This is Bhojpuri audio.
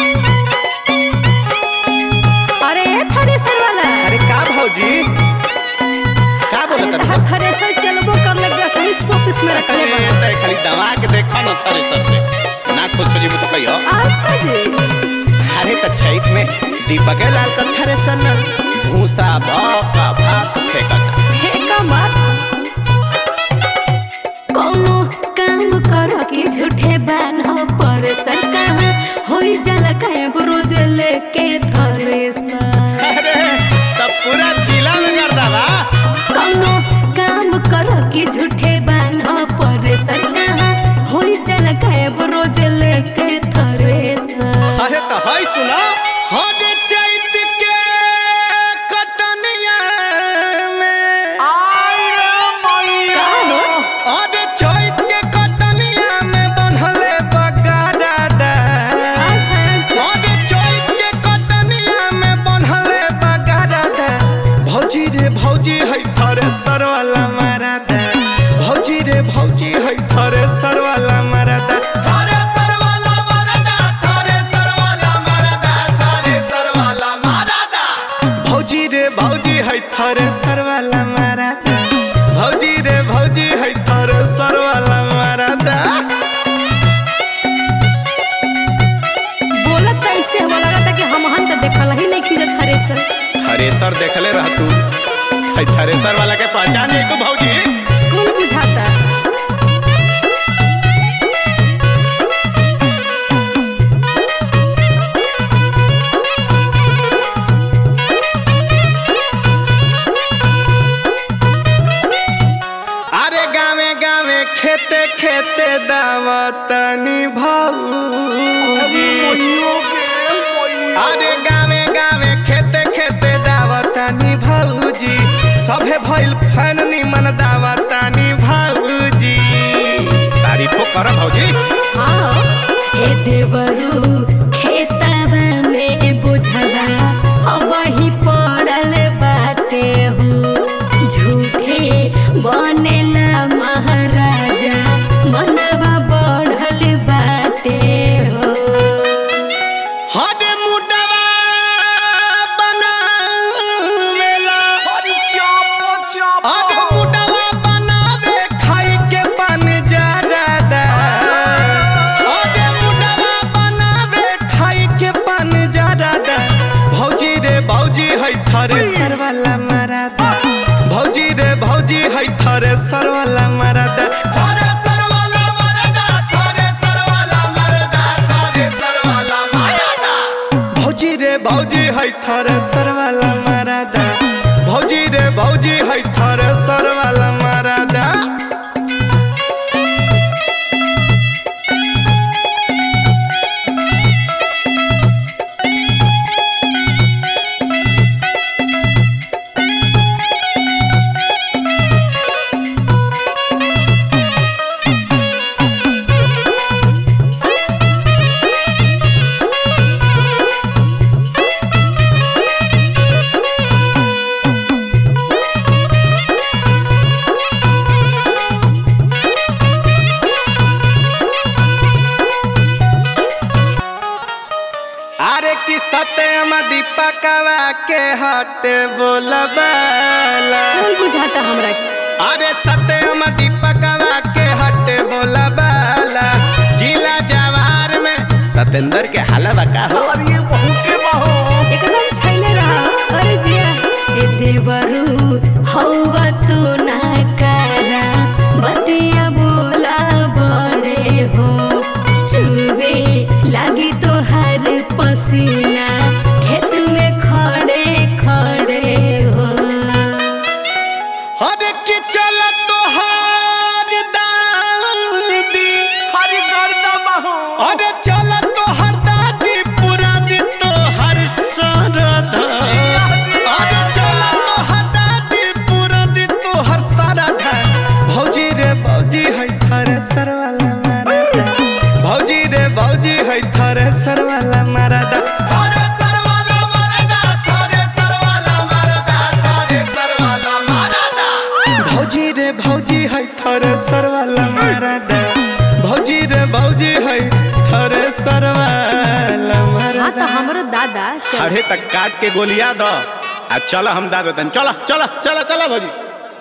अरे थ्रेसर वाला अरे का भौजी का अरे बोलत तहार थ्रेसर चलबो कर लग गया सही शोपीस में रखले बा अरे तय खाली दवा के देखो न थ्रेसर से ना खुश हो जीबू तो कहियो अच्छा जी अरे त छैत में दीपक लाल का थ्रेसर न भूसा भौका भात फेंकता फेंका मत कोनो काम कर के झूठे बान्ह पर सर कहाँ होई जाला काहे रोज लेके थ्रेसर अरे तब पूरा जिला में कर दवा कोनो काम कर के झूठे बान्ह पर सर कहाँ होई जाला काहे रोज लेके थ्रेसर अरे तो हई सुना हरे चैत के कटनिया में का हो अरे चैत के कटनिया में बनहले बगाड़ा दा अच्छा अच्छा अरे चैत के कटनिया में बनहले बगाड़ा दा भौजी रे भौजी है थरे सरवाला मारा दा भौजी रे भौजी है थरे सरवाला मारा दा थरे सरवाला मारा दा थरे सरवाला मारा दा थरे सरवाला मारा दा भौजी रे भौजी है थरे सरवाला मारा दा भौजी रे भौजी है थरे सरवाला मारा दा बोलत त ऐसे हो लगता कि हम हन त देखल ही नहीं खींचत थ्रेसर थ्रेसर देखले रह तू है थ्रेसर वाला के पहचान है तू भौजी कौन बुझाता अरे गावे गावे खेते खेते दावतनी भौजी अरे गावे गावे खेते खेते दावतनी भौजी सभे भइल फैन निमन दावतनी भौजी तारीफो कर भौजी हाँ ए देवरू खेतवा में बुझवा अब ही पड़ल बाटे हो झूठे बनेला महाराजा मनवा बढ़ल बाटे हो हरे मुडवा बनावेला हरी चाप चाप हरे मुडवा बनावे खाई के बन जादा हरे मुडवा बनावे खाई के बन जादा भौजी रे भौजी है थरे सरवाला मरादा भौजी रे भौजी है थरे सरवाला मरादा थरे सरवाला मरादा थरे सरवाला मरादा थरे सरवाला मरादा भौजी रे भौजी है थरे सरवाला मरादा भौजी रे भौजी है थरे सरवाला मरादा अरे कि सत्यम दीपकवा के हटे बोलबाला कौन बुझाता हमरा के? अरे सत्यम दीपकवा के हटे बोलबाला जिला जवार में सतेंद्र के हलवा का हो अरे बहू के बहू एकदम छैले रहा अरे जिया ए देवरू हौवा तू ना करा बतिया बोला बड़े हो चुवे लागी तो हर पसीना खेत में खड़े खड़े हो अरे कि चल तो हार दादी हरि गर्दा बहू अरे चल तो हर दादी पूरा दिन तो हर सरदा अरे चल तो हर दादी पूरा दिन तो हर सरदा भौजी रे भौजी है थारे सरवाला मारदा भौजी रे भौजी है थारे सरवाला मारदा थारे सरवाला मारदा थारे सरवाला मारदा थारे सरवाला मारदा भौजी रे भौजी है थरे सरवाला मारदा भौजी रे भौजी है थरे सरवाला मारदा हाँ तो हमरो दादा चल अरे तक काट के गोलिया दो आ चलो हम दादा चलो चलो चलो चलो भौजी